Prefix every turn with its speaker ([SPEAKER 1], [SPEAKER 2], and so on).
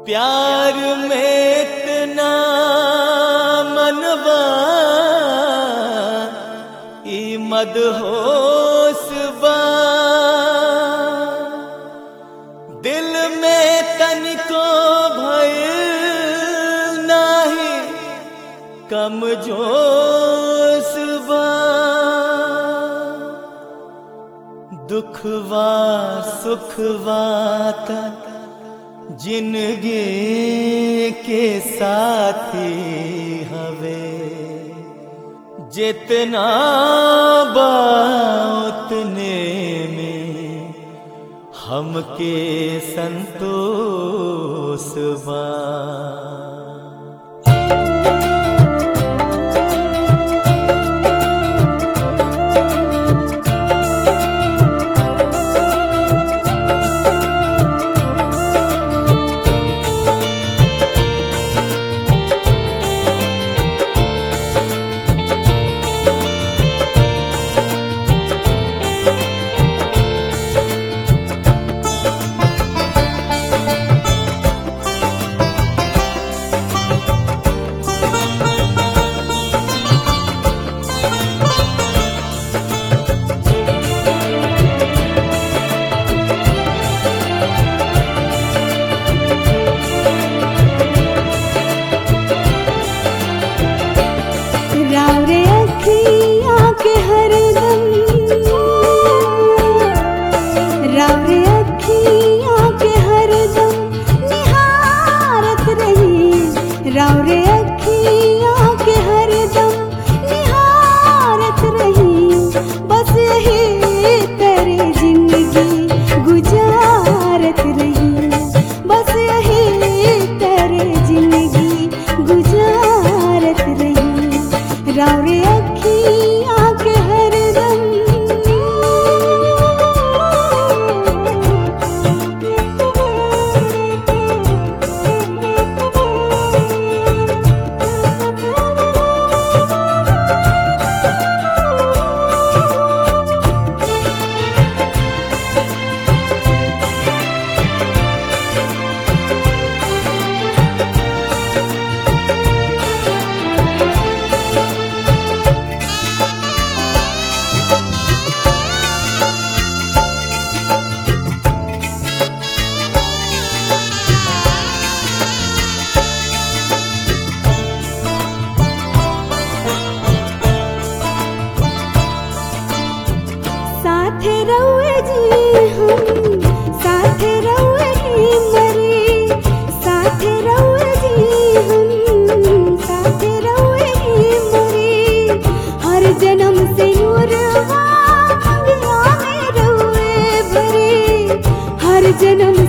[SPEAKER 1] प्यार में इतना मनवा ई मदहोश बा दिल में तनिको भय नाही कम जोश बा दुखवा सुखवा तक जिंदगी के साथी हवे जितना बा उतने में हमके संतोष बा
[SPEAKER 2] राव रे अखियाँ के हरदम राव रे अखियाँ के हरदम निहारत रही राव रे अखियाँ के हरदम निहारत रही बस यही तेरी जिंदगी गुजारत रही बस यही तेरी जिंदगी गुजारत रही राव रे अखियाँ के हरदम साथे रहुए जी हम साथे रहुए ही मरे साथे रहुए जी हम साथे रहुए ही मरे हर जन्म से नूरवा अंगिया में रहुए भरे हर जन्म